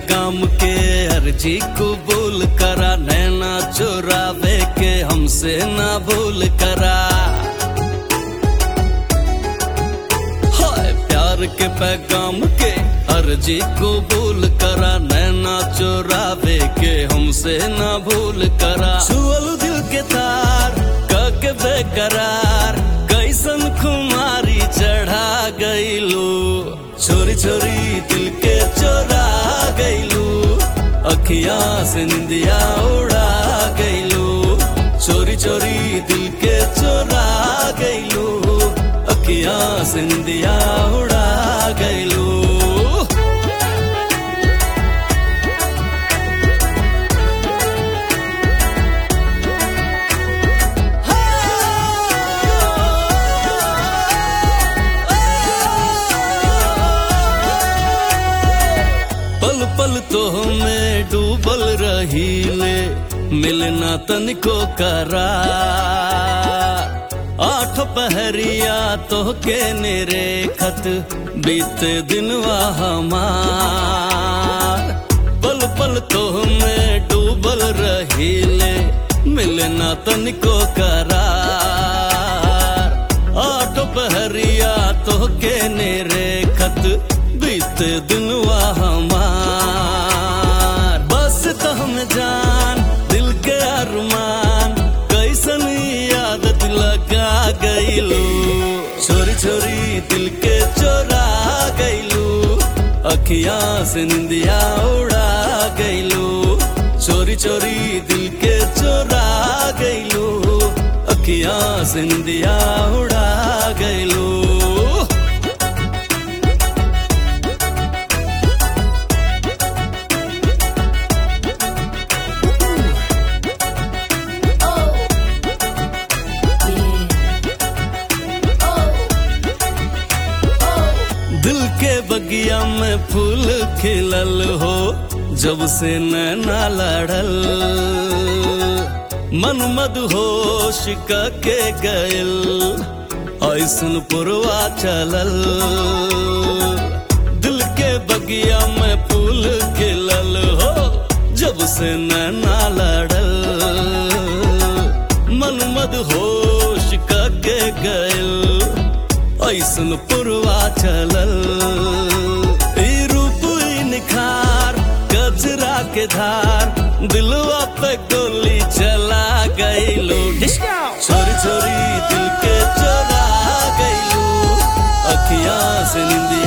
पैगाम के अर्जी कबूल करा नैना चुरावे के हमसे ना भूल करा हाय प्यार के पैगाम के अर्जी कबूल करा नैना चुरावे के हमसे ना भूल करा छुअल दिल के तार कके बेकरार कैसन खुमारी चढ़ा गईलू छोरी छोरी दिल के चोरा गईलू अखिया से निंदिया उड़ा गईलू चोरी चोरी दिल के चोरा गईलू अखिया से निंदिया उड़ा गईलू पल पल तो में डूबल रही ले मिलना तनिको करा आठ पहरिया तो के नेरे खत बीते दिनवा हमार पल पल तो में डूबल रही ले मिलना तनिको करार आठ पहरिया तो के नेरे खत बीते दिनवा हमार बस तो हम जान दिल के अरमान कैसन आदत लगा गईलू छोरी छोरी दिल के चोरा गईलू अखिया से निंदिया उड़ा गईलू चोरी चोरी दिल के चोरा गईलू अखिया से निंदिया उड़ा गईलू दिल के बगिया में फूल खिलल हो जब से नैना लड़ल मन मद होश के गयल ऐसन पुरवा चलल दिल के बगिया में फूल खिलल हो जब से नैना लड़ल मन मद होश के गयल ऐसन पुरवा चलल ई रूप ई निखार गजरा के धार दिलवा पे गोली चला गईलू छोरी छोरी दिल के चोरा गईलू अखियां से निंदिया